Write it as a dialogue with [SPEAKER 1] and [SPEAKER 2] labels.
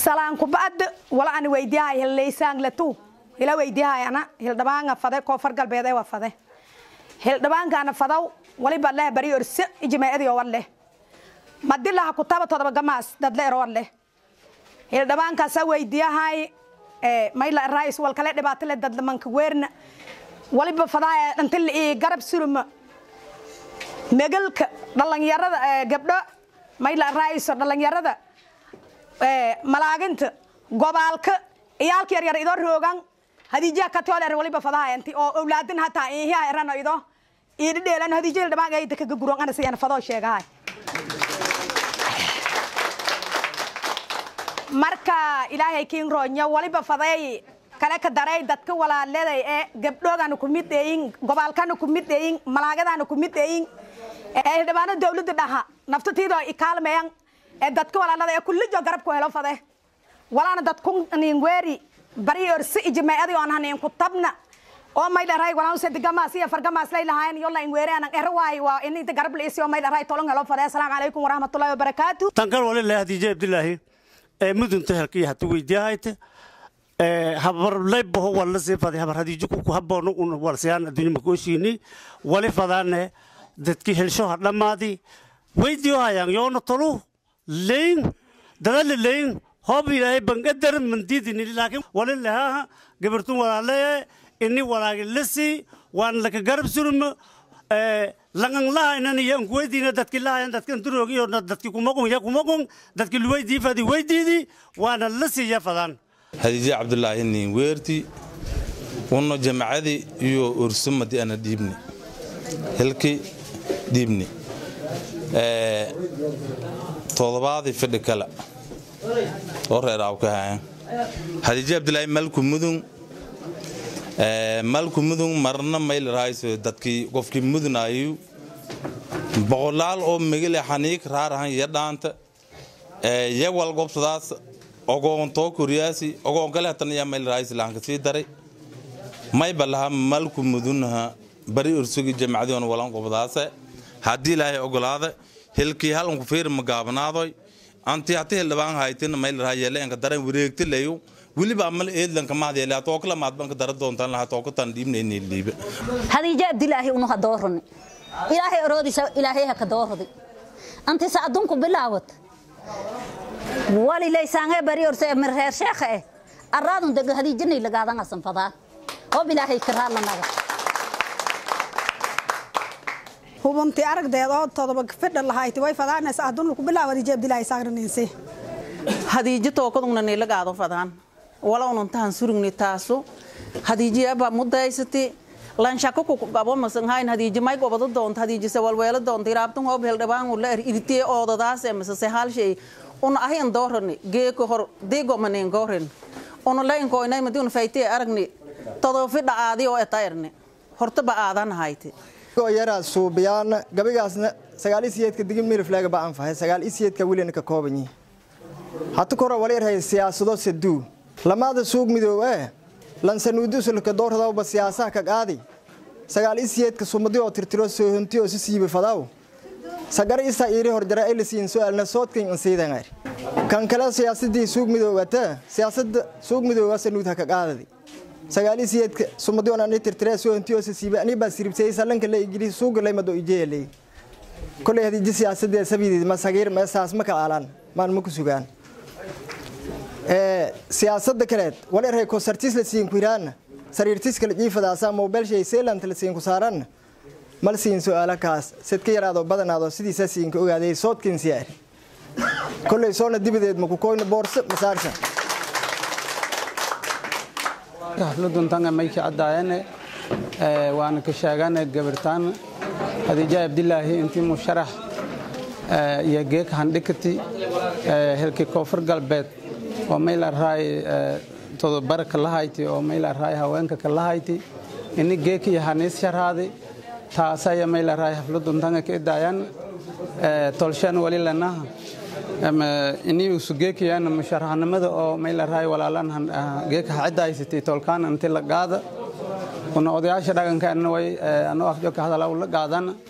[SPEAKER 1] salaan kuba'ad wala ani weydiyahay hilleysaaglatu ila weydiyahay ana hildhabaanga fade koonfur galbeed ee waa fade hildhabaankaana fadaw waliba leh bari orse ijmaa'adii oo war leh madilaha kutaba todoba gamaas dadle erowar leh hildhabaankaasa weydiyahay mayla rais walkale dhibaato leh dadlamanka weerna waliba fadaa dhantil ii garab suruma megalka dhalinyarada gabdho mayla raiso dhalinyarada malaaginta gobaalka iyaalka yaryar idoo roogan hadiijaha katooler waliba fadaha inti oo owlaadin hataa ihiha erano ido iidhidheelan hadiijada dhamaan ayda kaga guron ana siyana fadoo sheegahay marka ilaahay kiin roonyo waliba faday kale ka daray dadka walaaleday ee gabdhoogana ku mid eeyin gobaalkana ku mid eeyin malaagadana ku mid eeyin ee hildhibaano dawladda dhaha naftatiidoo ikaalmeyan ee dadka walaalada ee kullijo garabku helo fade walaana dadku nin weeri bari orsi ijmaa'adii oon hanin ku tabna oo may dharay walaan se digamaas iyo fargamaas lay lahayn yolla in weeri anan er waay waa in inta garab liisi oo may dharay tolon helo fade assalaamu calaykum waraxmatullaahi wabarakaatu
[SPEAKER 2] tankal wali leh hadiije abdilaahi ee mudunta halkii hatu weydiyahayti habarlaybaho walla sii faday habar hadiijo kuku haboono un walsiyaan adduunya makooshiini wali fadaane dadki helsho ha dhammaadi weydiyo hayaan yoona tolu leyn dadale leyn hob ilaahay bangadar mandidini laakiin wali lahaa gabartun walaale ini walaagi lasi waan laka garab surma langan lahaynan iyo ankuweydiina dadki lahayan dadkan duroogiyo dadki kumaqun ya kumaqun dadki luweydii fadi weydiidi waana lasi ya fadaan
[SPEAKER 3] hadiije cabdulaahi nin weerti unno jamacadii iyo ursumadii ana dhiibni hilki dhiibni todobaadii fidhi kale oo reer awkahayan hadiije abdulaahi malku mudun malku mudun marna mayl rahayso dadkii qofkii mudunaayu boqolaal oo megale xaniik raarahan iyo dhaanta yawal gobsadaas ogoon too koriyaasi ogoon kale hatan yaa mayl rahayso lahanka sii daray mayba laha malku mudunha bari ursugi jamacadion walan qobdaase haddii ilaahay ogolaada hilkii halanku fiir magaabnaadoy anti hati hildhibaan haytin mayl raha yeeleenka daran wareegtilayu weliba amal eedlanka mahdeele atoo kala maadbanka dara doontaan laha too katan dhiibnayni dhiibe
[SPEAKER 4] hadiije abdilaahi unu ha doorani ilaahay oroodiisa ilaahay ha ka dooradi antisa adunku bilaawat wali laysaange bari orse mir reer sheekha eh araadun dega hadiijanay lagaadan asan fadaan hoob ilaahay karaallanaga
[SPEAKER 5] hubunti aragdeed oo todoba fidha lahayti way fadaanaysa adun ku bilaab hadiije abdilaahi saagranayse
[SPEAKER 6] hadiijo tookadungna niilagaado fadaan walawnuntahan surugni taasu hadiijiyaba mudaysati lanshako kukugabo masanhayn hadiiji may gobado doonta hadiiji sewalweelo doonta iraabtan hoob heldhabaan ula er iritee oodadaase masase halshay una ahin doorani geeko hor digomanin goorin una lainkoynay madi una faytee aragni todoba fidha aadi oo etayarni hortaba aadan hayti
[SPEAKER 7] yaraa suubiyaan gabigaasna sagaal isiyeedka digin mirifleega baan fahay sagaal isiyeedka welina ka koobanyi hata kora walyarhay siyaasado saduu lamaada suug midoow ee lansanuudusulka doortadawba siyaasaha ka qaadi sagaal isiyeedka sumadi oo tirtiro soohonti oo si siibi fadaw sagar isa iiri horjara elisiin su'aalna soodkan insiidangar kan kale siyaasadii suug midoowata siyaasada suug midoowa sanuud ha ka qaadadi sagaal isiyeedka sumadi oo ani tirtire soohonti oo si siibi ani baa siribsay salanka la igiri suuga laymado ijeelay kolay hadii siyaasadee sabiidid ma sagiir ma saas ma ka aalaan maan ma ku sugaan siyaasada kaleed walerhay kosartis la siin ku iraana sariirtis kala jiifadaasa mobilshay seelant la siin ku saaran mal siin su'aala kaas sidka yaraado badanaado sidiisa siin ka ogaaday soodkin siyaar kolley soona dibadeed ma ku koyna boorso masaarsa
[SPEAKER 8] xafladuntan mayki caddaayane waana ka sheegane gabirtaan hadiija abdilaahi intii musharax iyo geeka handhikati hilki koonfur galbeed oo mayla raay todobarka lahayti oo mayla raay haweenka ka lahayti ini geeki iyo haniis sharaadi taasaya mayla raay xafladuntan ka idaayan tolshan wali lanaha ini usu geekiyana musharaxnimada oo mayla raay walaalan geeka hacidaysatay tolkaan inti la gaada una odayaasha dhaqanka way anoo afjo ka hadala la gaadana